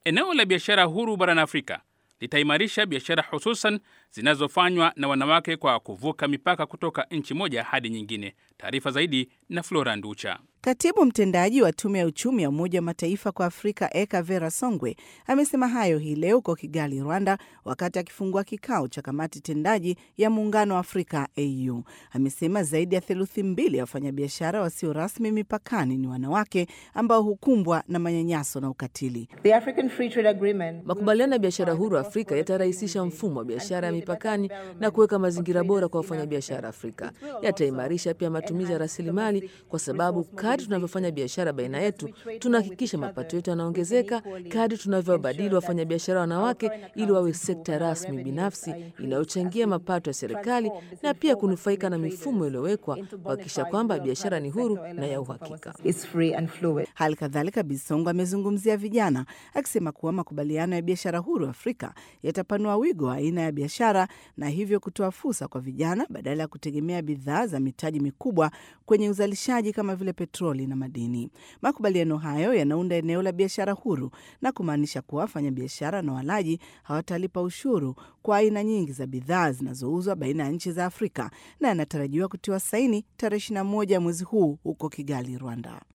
Eneo la biashara huru barani Afrika litaimarisha biashara hususan zinazofanywa na wanawake kwa kuvuka mipaka kutoka nchi moja hadi nyingine. Taarifa zaidi na Flora Nducha. Katibu mtendaji wa tume ya uchumi ya Umoja wa Mataifa kwa Afrika Eka Vera Songwe amesema hayo hii leo huko Kigali, Rwanda, wakati akifungua kikao cha kamati tendaji ya Muungano wa Afrika AU. Amesema zaidi ya theluthi mbili ya wafanyabiashara wasio rasmi mipakani ni wanawake ambao hukumbwa na manyanyaso na ukatili. Makubaliano ya biashara huru Afrika yatarahisisha mfumo wa biashara ya mipakani na kuweka mazingira bora kwa wafanyabiashara Afrika. Yataimarisha pia matumizi ya rasilimali kwa sababu kadri tunavyofanya biashara baina yetu tunahakikisha mapato yetu yanaongezeka, kadri tunavyowabadili wafanyabiashara wanawake ili wawe sekta rasmi binafsi inayochangia mapato ya serikali na pia kunufaika na mifumo iliyowekwa kuhakikisha kwamba biashara ni huru na ya uhakika. Hali kadhalika, Bisongo amezungumzia vijana akisema kuwa makubaliano ya biashara huru Afrika yatapanua wigo wa aina ya biashara na hivyo kutoa fursa kwa vijana badala ya kutegemea bidhaa za mitaji mikubwa kwenye uzalishaji kama vile petroli na madini. Makubaliano hayo yanaunda eneo la biashara huru na kumaanisha kuwa wafanyabiashara na walaji hawatalipa ushuru kwa aina nyingi za bidhaa zinazouzwa baina ya nchi za Afrika na yanatarajiwa kutiwa saini tarehe 21 mwezi huu huko Kigali, Rwanda.